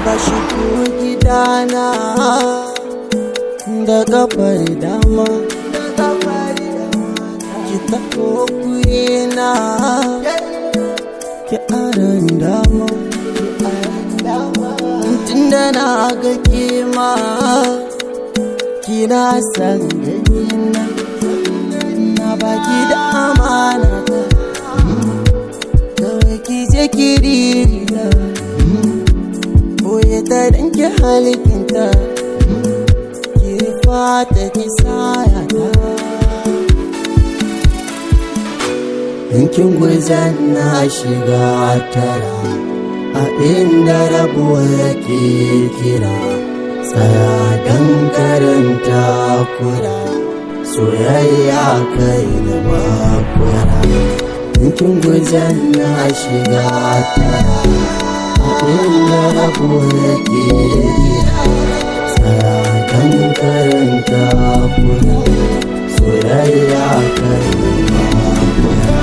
ka shigo gidana da kafar dama ki taho kurena ki aran dama tunda na ga kima kina san ganina na baki da amana kawai ki je ki ririta boye ta danke halikinta ki fata ki sayata yankin gwarzan na shiga tara a inda rabuwa yake kira tsaya don karanta kura soyayya kai da makura yankin gwarzan na shiga tara a inda rabuwa yake kira tsaya don karanta kura soyayya kai da makura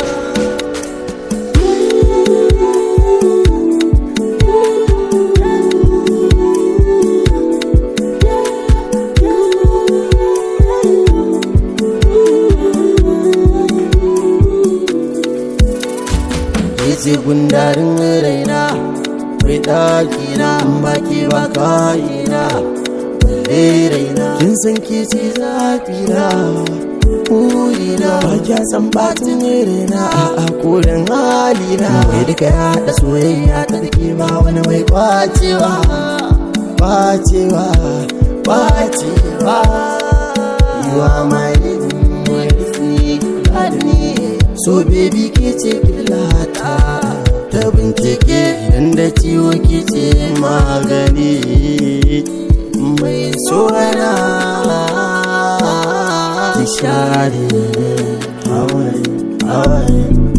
ce gundarin raina mai ɗakina baki ba kayina balle raina kin san ke ce zafina Kurina ba kya san batin raina a akorin halina mai duka ya da soyayya ta dake ba wani mai kwacewa kwacewa kwacewa you are my living so baby ke ce illata ta bincike idan da ciwo ke ce magani mai sona ki share hawaii hawaii